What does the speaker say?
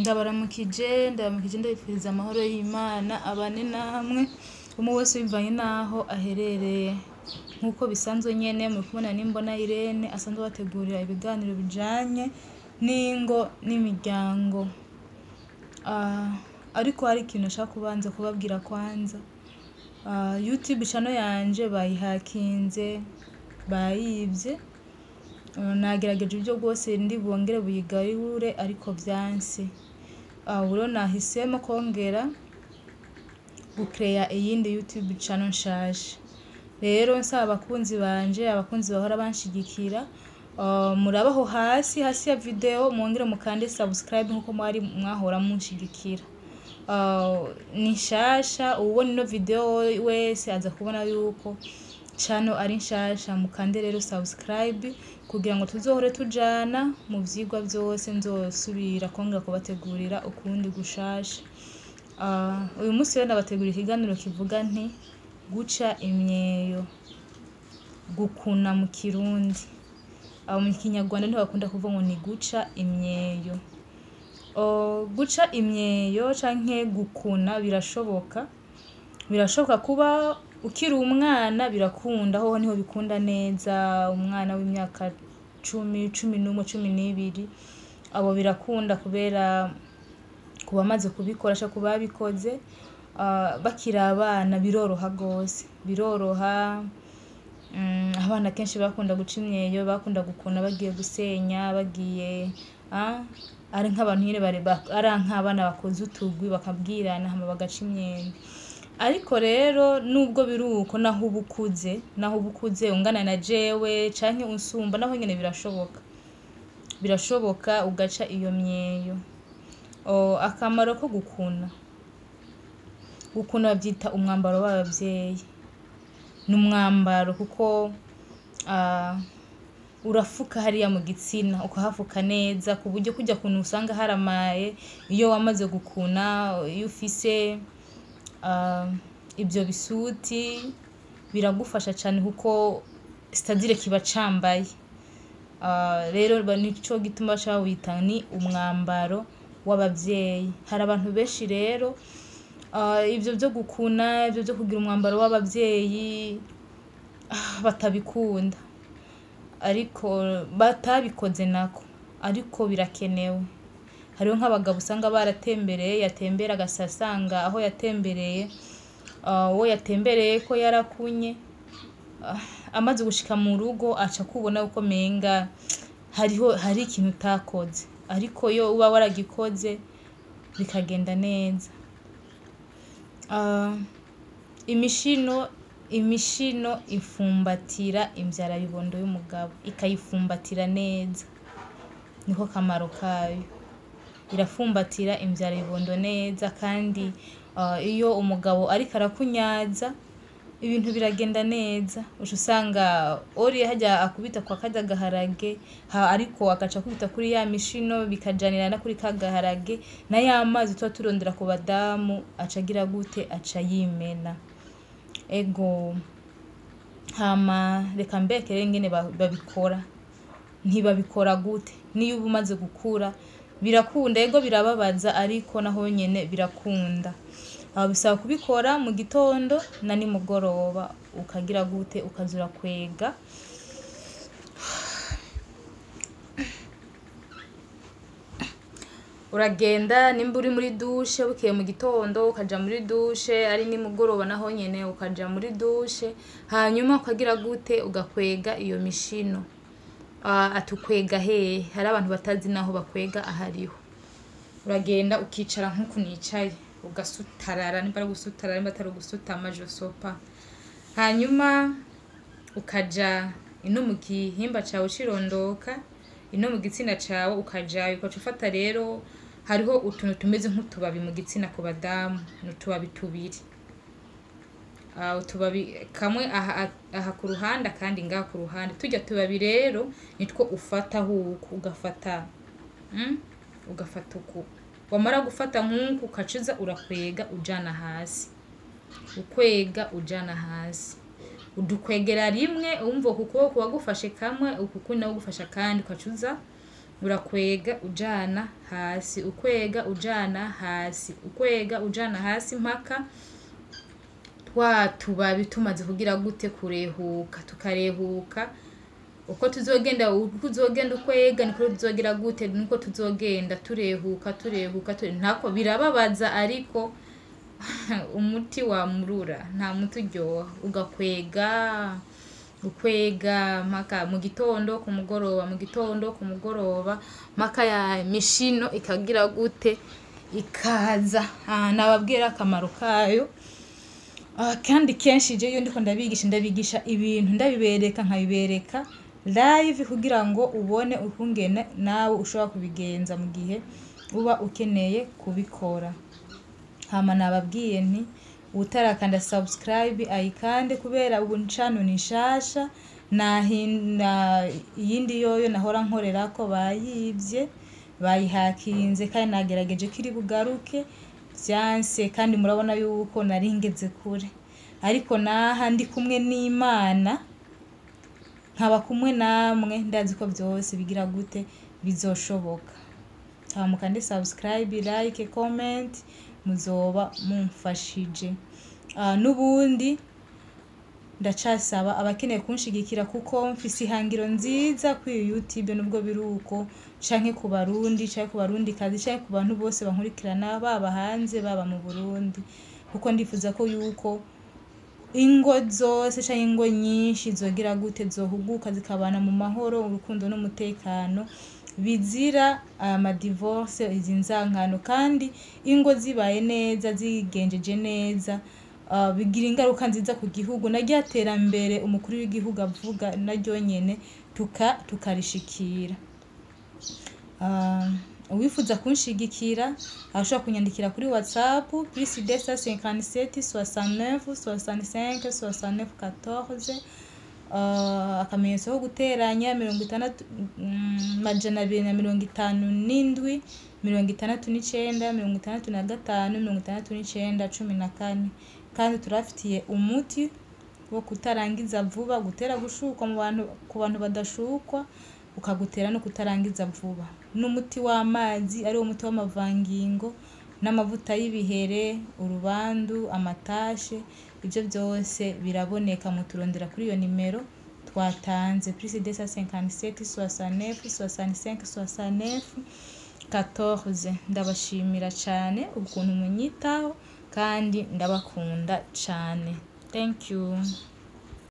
ndabaramukije ndabaramukije ndabifuriza amahoro y'Imana abane namwe umwe wese bivanye n'aho aherereye nk'uko bisanzwe nyene muri kubona n'imbona Irene asanzwe abategurira ibiganiro bijanye n'ingo n'imiryango Ah, ariko hari ikintu nshaka kubanza kubabwira kwanza Ah, YouTube channel yanje bayihakinze bayivye Uh, nagerageje uburyo bwose ndi bwongere buyigarure ariko vyanse Ah, ubu rero nahisemo kongera gukereya iyindi YouTube channel nshasha rero nsaba abakunzi banje abakunzi bahora banshigikira uh, murabe aho hasi hasi ya video mwongere mukande subscribe nkuko mwari mwahora munshigikira Uh, ni nshasha uwubona ino video wese aza kubona yuko channel ari nshasha mukande rero subscribe kugira ngo tuzohore tujana mu vyigwa vyose nzosubira kongera kubategurira ukundi gushasha Ah, uyu munsi rero ndabategurira ikiganiro kivuga nti guca imyeyo gukuna mu kirundi abo mu kinyarwanda ntibakunda kuvuga ngo ni guca imyeyo Oh, guca imyeyo canke gukuna birashoboka birashoboka kuba ukiri umwana birakunda hoho niho bikunda neza umwana w'imyaka cumi cumi n'umwe cumi n'ibiri abo birakunda kubera ku bamaze kubikora canke ku babikoze ah, bakiri abana biroroha gose biroroha Mm, abana kenshi bakunda guca imyeyo bakunda gukuna bagiye gusenya bagiye ah, ari nk'abantu nyene bare ba- ari nk'abana bakoze utugwi bakabwirana hama bagaca imyeyo ariko rero nubwo biri uko naho uba ukuze naho uba ukuze ungana na jewe canke unsumba naho nyene birashoboka birashoboka ugaca iyo myeyo Oh, akamaro ko gukuna gukuna bavyita umwambaro w'abavyeyi ni umwambaro kuko ah, urafuka hariya mu gitsina ukahafuka neza ku buryo kujya kuntu usanga haramaye iyo wamaze gukuna iyo ufise ah, ibyo bisuti biragufasha cane kuko sitadire kiba cambaye Ah, rero ba- nico gituma baca bawita ni umwambaro w'abavyeyi hari abantu benshi rero ah, ivyo vyo gukuna ivyo vyo kugira umwambaro w'abavyeyi ah, batabikunda ariko batabikoze nako ariko birakenewe hariho nk'abagabo usanga baratembereye yatembera agasasanga aho yatembereye ah, uwo yatembereye ko yarakunye Ah, amaze gushika mu rugo aca kubona uko menga hariho hari ikintu utakoze ariko iyo uba waragikoze bikagenda neza Ah, imishino imishino ifumbatira imvyara bibondo y'umugabo ikayifumbatira neza niko kamaro kayo irafumbatira imvyara bibondo neza kandi ah, iyo umugabo ariko arakunyaza ibintu biragenda neza uca usanga oriye hajya akubita kwa karya gaharage ha, ariko agaca akubita kuri ya mishino bikajanirana kuri ka gaharage na ya mazi tuba turondera ku badamu aca agira gute aca yimena ego hama reka mbekere ingene ba- babikora ntibabikora gute niyo uba umaze gukura birakunda ego birababaza ariko naho nyene birakunda aho bisaba kubikora mu gitondo na nimugoroba ukagira gute ukazura kwega uragenda nimba uri muri dushe bukeye mu gitondo ukaja muri dushe ari nimugoroba naho nyene ukaja muri dushe hanyuma ukagira gute ugakwega iyo mishino Ah, atukwega hehe hari abantu batazi naho bakwega ahariho uragenda ukicara nk'uku nicaye ugasutarara nimba ari gusutarara nimba atari ugusutama josopa hanyuma ukaja ino mu gihimba cawe cirondoka ino mu gitsina cawe ukajayo ukaca ufata rero hariho utuntu tumeze nk'utubabi mu gitsina ku badamu ni utubabi tubiri Ah, utubabi kamwe aha, aha ku ruhande akandi ngaha ku ruhande turya tubabi rero nitwo ufata huku ugafata mm? ugafata uku wamara gufata nk'uku ukacuza urakwega ujana hasi ukwega ujana hasi udukwegera rimwe umva uku kuboko wagufashe kamwe uku kundi nawe ugufasha kandi ukacuza urakwega ujana hasi ukwega ujana hasi ukwega ujana hasi mpaka twa tubabi tumaze kugira gute kurehuka tukarehuka uko tuzogenda uko uzogenda ukwega niko tuzogira gute niko tuzogenda turehuka turehuka ture ntako birababaza ariko umuti wamurura nta muti uryoha ugakwega ukwega mpaka mu gitondo ku mugoroba mu gitondo ku mugoroba mpaka ya mishino ikagira gute ikaza Ah, nababwira akamaro kayo Ah, kandi kenshi je iyo ndiko ndabigisha ndabigisha ibintu ndabibereka nkabibereka live kugira ngo ubone ukungene nawe ushobora kubigenza mu gihe uba ukeneye kubikora hama nababwiye nti utarakanda subscribe ayikande kubera ubu ncano ni nshasha nahinda iyindi yoyo nahora nkorerako bayivye bayihakinze kandi nagerageje ko iri bugaruke vyanse kandi murabona yuko nari ngeze kure ariko naha ndi kumwe n'imana nkaba kumwe namwe ndazi ko vyose bigira gute bizoshoboka hama mukande subscribe like comment muzoba mumfashije Ah, n'ubundi ndacasaba abakeneye kunshigikira kuko mfise ihangiro nziza kuri youtube nubwo biri uko canke ku barundi canke ku barundi kazi canke ku bantu bose bankurikirana baba hanze baba mu burundi kuko ndifuza ko yuko ingo zose canke ingo nyinshi zogira gute zohuguka zikabana mu mahoro urukundo n'umutekano bizira amadivorce izi nzankano kandi ingo zibaye neza zigenjeje neza uh, bigira ingaruka nziza ku gihugu na rya terambere umukuru w'igihugu avuga naryo nyene tuka tukarishikira uh, uwifuza kunshigikira arashobora kunyandikira kuri whatsapp plus 257 69 65 69 14 uh, akamenyetso ko guteranya mirongo itandatu mm, majana abiri na mirongo itanu n'indwi mirongo itandatu n'icenda mirongo itandatu na gatanu mirongo itandatu n'icenda cumi na kane kandi turafitiye umuti wo kutarangiza vuba gutera gushukwa mu bantu ku bantu badashukwa ukagutera no kutarangiza vuba n'umuti w'amazi ari wo muti w'amavangingo n'amavuta y'ibihere urubandu amatashe ibyo byose biraboneka muturondera kuri iyo nimero twatanze plus 257 69 65 69 14 ndabashimira cyane ukuntu munyitaho kandi ndabakunda cyane thank you